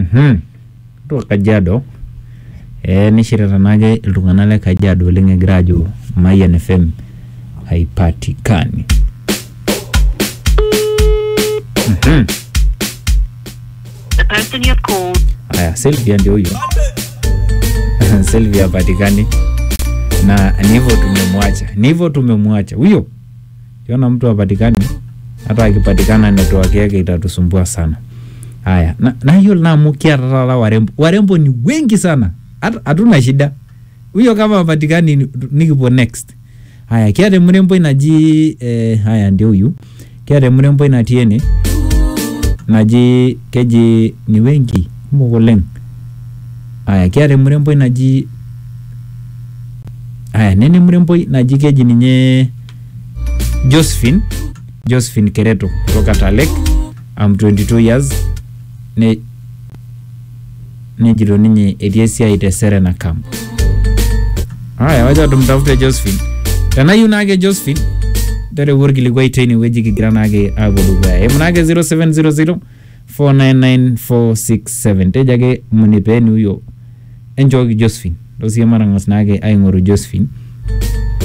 Mhm. Ore Kajiado eh, nishirita naake iltung'anak le Kajiado oleng egira aajo Mayian FM haipatikani. Mhm. The person you have called Aya, Sylvia ndio huyo. Sylvia hapatikani na ni hivyo tumemwacha, ni hivyo tumemwacha huyo. Kiona mtu hapatikani, hata akipatikana network yake itatusumbua sana. Haya, na, na hiyo namu kiata taata warembo, warembo ni wengi sana, Hata- hatuna shida. Huyo kama hapatikani ni- nikipo next. Haya, kiata mrembo inaji eh, haya ndio huyu. Kiata mrembo inatii ene naji keji ni wengi kumok oleng aya kiata emuremboi naji aya nene muremboi naji keji ninye josephine josephine kereto kutoka talek am 22 years ne nejito ninye etii esiai te serena camp aya wacha tumtafute josephine tenayieu naake josephine tereu orkilikuai teine wueji kigira naake aapuo dukuya eimu naake 0700 499 tejo ake munipeeni huyo enchooki josephine tosie matang'as naake aing'oru josephine